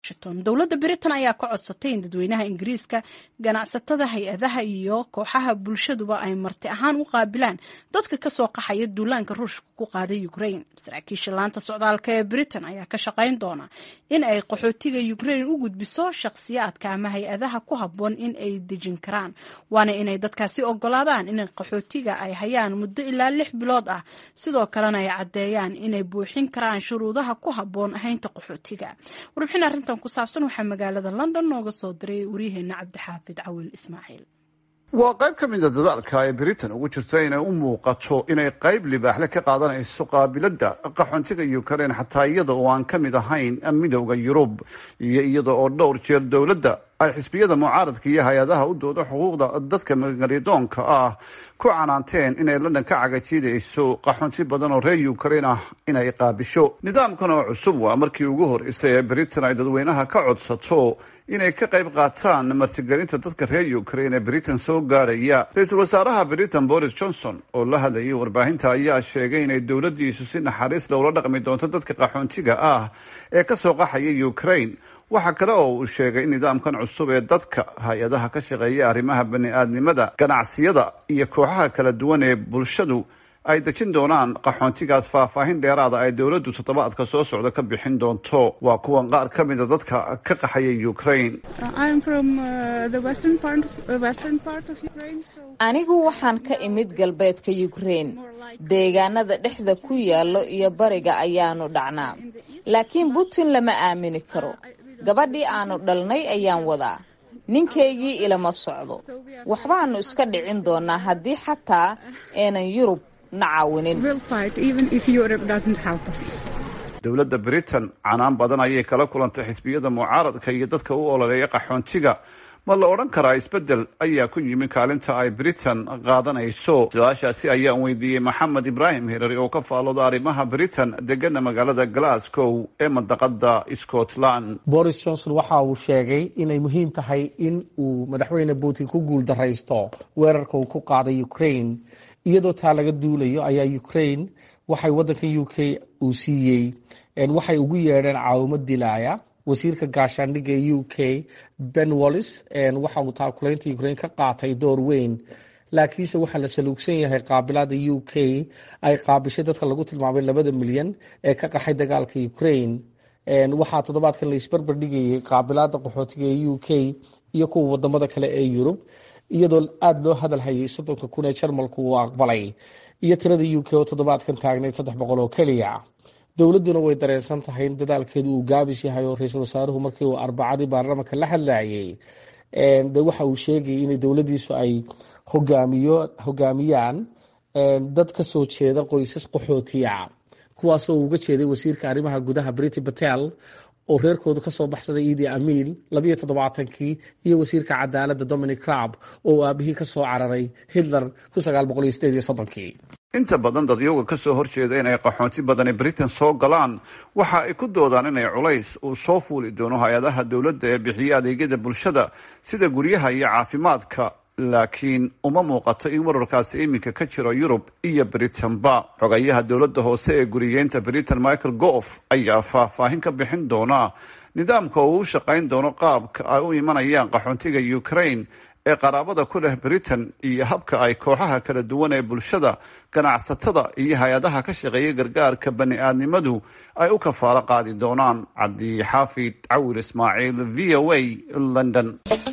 washington dowladda britain ayaa ka codsatay in dadweynaha ingiriiska ganacsatada hay-adaha iyo kooxaha bulshaduba ay marti ahaan u qaabilaan dadka kasoo qaxaya duulaanka ruushka ku qaaday ukraine saraakiisha laanta socdaalka ee britain ayaa ka shaqayn doona in ay qaxootiga ukraine u gudbiso shakhsiyaadka ama hay-adaha ku habboon in ay dejin karaan waana inay dadkaasi ogolaadaan in qaxootiga ay hayaan muddo ilaa lix bilood ah sidoo kalena ay caddeeyaan inay buuxin karaan shuruudaha ku habboon ahaynta qaxootiga warbixin arrintan ku saabsan waxaa magaalada london nooga soo diray waryaheena cabdixaafid cawil ismaaciil waa qayb ka mid a dadaalka ay britain ugu jirto inay u muuqato inay qayb libaaxle ka qaadanayso qaabiladda qaxoontiga ukraine xataa iyada oo aan ka mid ahayn midowda yurub iyo iyada oo dhowr jeer dowladda ay xisbiyada mucaaradka iyo hay-adaha u dooda xuquuqda dadka magaridoonka ah ku canaanteen inay london ka cagajiidayso qaxoonti badan oo reer ukraine ah inay qaabisho nidaamkan oo cusub waa markii ugu horeysay ee britain ay dadweynaha ka codsato inay ka qayb qaataan martigelinta dadka reer ukraine ee britain soo gaarhaya ra-iisul wasaaraha britain boris johnson oo la hadlayay warbaahinta ayaa sheegay inay dowladdiisu si naxariis lowla dhaqmi doonto dadka qaxoontiga ah ee kasoo qaxaya ukraine waxaa kale oo uu sheegay in nidaamkan cusub ee dadka hay-adaha ka shaqeeya arrimaha bani-aadnimada ganacsiyada iyo kooxaha kala duwan ee bulshadu ay dejin doonaan qaxoontigaas faahfaahin dheeraada ay dowladdu toddobaadka soo socda ka bixin doonto waa kuwan qaar ka mida dadka ka qaxaya ukraine anigu waxaan ka imid galbeedka ukraine deegaanada dhexda ku yaallo iyo bariga ayaanu dhacnaa laakiin putin lama aamini karo gabadhii aanu dhalnay ayaan wadaa ninkaygii ilama socdo waxbaanu iska dhicin doonaa haddii xataa aanan yurub na caawinin dowladda britain canaan badan ayay kala kulantay xisbiyada mucaaradka iyo dadka u ololeeya qaxoontiga ma la odhan karaa isbeddel ayaa ku yimi kaalinta ay britain qaadanayso su-aashaasi ayaan weydiiyey maxamed ibraahim hirari oo ka faalooda arrimaha britain degana magaalada glasgow ee mandaqada scotland boris johnson waxa uu sheegay inay muhiim tahay in uu madaxweyne putin ku guul daraysto weerarka uu ku qaaday ukraine iyadoo taa laga duulayo ayaa ukraine waxay waddanka u k uu siiyey waxay ugu yeedheen caawimo dilaaya wasiirka gaashaandhigga e u k ben wallis waxa uu taakulaynta ukraine ka qaatay door weyn laakiinse waxaa la saluugsan yahay qaabilaada u k ay qaabishay dadka lagu tilmaamay labada milyan ee ka qaxay dagaalka ukraine waxaa toddobaadkan la isbarbar dhigayay qaabilaada qaxootiga ee u k iyo kuwa wadamada kale ee yurub iyadoo aada loo hadal hayay soddonka kun ee jarmalku uu aqbalay iyo tirada u k oo toddobaadkan taagnayd saddex boqol oo keliya dowladduna way dareensan tahay in dadaalkeedu uu gaabis yahay oo ra-iisul wasaaruhu markii uu arbacadii baarlamanka la hadlayay de waxa uu sheegayay inay dowladdiisu ay hogaamiyo hogaamiyaan dad ka soo jeeda qoysas qaxootiya kuwaasoo uga jeeday wasiirka arrimaha gudaha briti patel oo reerkoodu kasoo baxsaday idi amiil labiyo toddobaatankii iyo wasiirka cadaaladda dominic crab oo aabihii kasoo cararay hitler kun sagaal boqol iyo sideed iyo soddonkii inta badan dadyoga kasoo horjeeda inay qaxoonti badani britain soo galaan waxa ay ku doodaan inay culays uu soo fuuli doono hay-adaha dowladda ee bixiya adeegyada bulshada sida guryaha iyo caafimaadka laakiin uma muuqato in wararkaasi iminka ka jiro yurub iyo britain-ba xogayaha dowladda hoose ee guriyeynta britain michael goof ayaa faahfaahin ka bixin doona nidaamka uu u shaqayn doono qaabka ay u imanayaan qaxoontiga ukraine ee qaraabada ku leh britain iyo habka ay kooxaha kala duwan ee bulshada ganacsatada iyo hay-adaha ka shaqeeya gargaarka bani-aadnimadu ay u kafaalo qaadi doonaan cabdi xaafid cawil ismaaciil v o a london